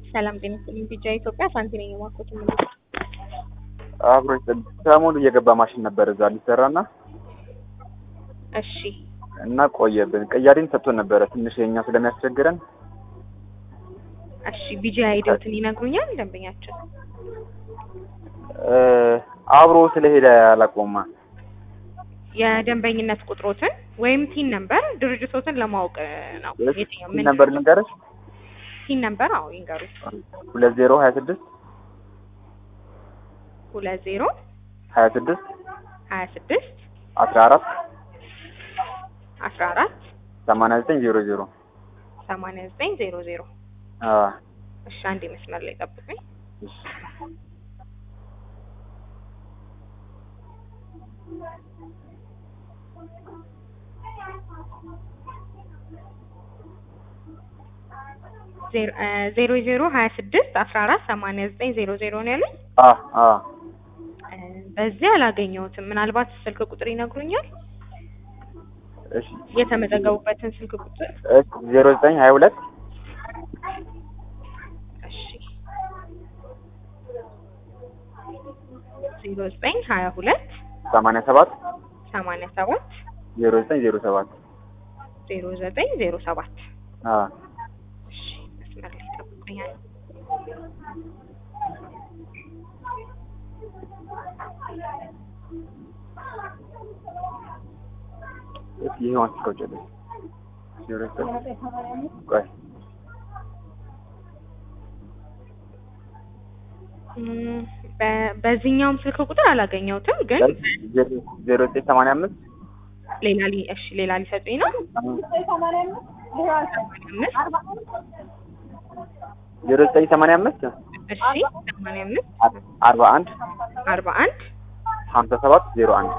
ሰላም ጤና ይስጥልኝ። ቢጫ ኢትዮጵያ ሳንቲ ነኝ የማኮት ምልክት አብሮ ሰሞኑ እየገባ ማሽን ነበር እዛ ሊሰራና እሺ እና ቆየብን። ቅያሬን ሰጥቶን ነበረ ትንሽ የኛ ስለሚያስቸግረን እሺ ቢጂ አይዲዎትን ይነግሩኛል ደንበኛችን እ አብሮ ስለሄደ አላቆማ የደንበኝነት ቁጥሮትን ወይም ቲን ነምበር ድርጅቶትን ለማወቅ ነው። የትኛው ምን ነበር ልንገርሽ ቲን ነምበር? አዎ ይንገሩ። ሁለት ዜሮ ሀያ ስድስት ሁለት ዜሮ ሀያ ስድስት ሀያ ስድስት አስራ አራት አስራ አራት ሰማንያ ዘጠኝ ዜሮ ዜሮ ሰማንያ ዘጠኝ ዜሮ ዜሮ አዎ እሺ አንድ መስመር ላይ ጠብቁኝ። እሺ ዜሮ እ ዜሮ ዜሮ ሀያ ስድስት አስራ አራት ሰማንያ ዘጠኝ ዜሮ ዜሮ ነው ያሉኝ። አ አ እ በዚህ አላገኘሁትም። ምናልባት ስልክ ቁጥር ይነግሩኛል? እሺ የተመዘገቡበትን ስልክ ቁጥር እሺ ዜሮ ዘጠኝ ሀያ ሁለት እሺ ዜሮ ዘጠኝ ሀያ ሁለት ሰማንያ ሰባት ሰማንያ ሰባት ዜሮ ዘጠኝ ዜሮ ሰባት ዜሮ ዘጠኝ ዜሮ ሰባት አ እሺ መስመር ላይ ጠብቁኛል። እሺ ይሄውን አስቀውጭልኝ ዜሮ ዘጠኝ ቆይ እም፣ በ- በዚህኛውም ስልክ ቁጥር አላገኘሁትም፣ ግን ዜሮ ዘጠኝ ሰማንያ አምስት ሌላ ሊ እሺ ሌላ ሊሰጡኝ ነው። ሰማንያ አምስት ዜሮ ዘጠኝ ሰማንያ አምስት እሺ ሰማንያ አምስት አርባ አንድ አርባ አንድ ሀምሳ ሰባት ዜሮ አንድ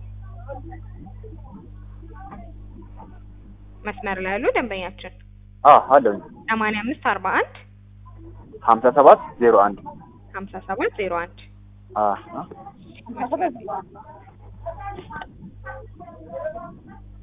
መስመር ላይ ያሉ ደንበኛችን አ አለኝ ሰማንያ አምስት አርባ አንድ ሀምሳ ሰባት ዜሮ አንድ ሀምሳ ሰባት ዜሮ አንድ አ